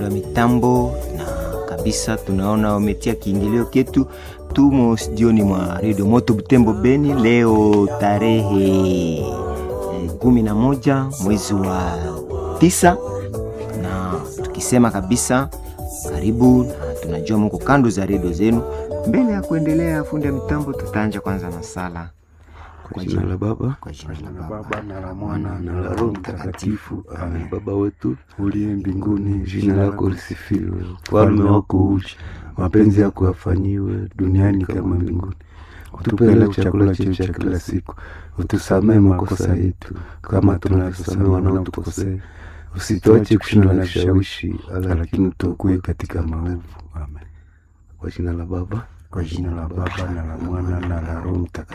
wa mitambo na kabisa tunaona wametia kiingilio ketu. Tumo studioni mwa redio Moto Butembo Beni leo tarehe eh, kumi na moja mwezi wa tisa, na tukisema kabisa karibu, na tunajua mko kando za redio zenu. Mbele ya kuendelea, fundi ya mitambo, tutaanja kwanza na sala Kwa jina la Baba kwa jina la la Baba Baba na la Mwana Mwana na la Roho Mtakatifu. Amen. Baba wetu uliye mbinguni, jina lako lisifiwe, ufalme wako uje, mapenzi yako yafanyiwe duniani kama mbinguni. Utupe leo chakula chetu cha kila siku, utusamehe makosa yetu kama tunavyosamehe wanaotukosea, usituache kushindwa na vishawishi, lakini utuokoe katika maovu. Amen. Kwa jina la Baba kwa jina la Baba na la Mwana na la Roho Mtakatifu.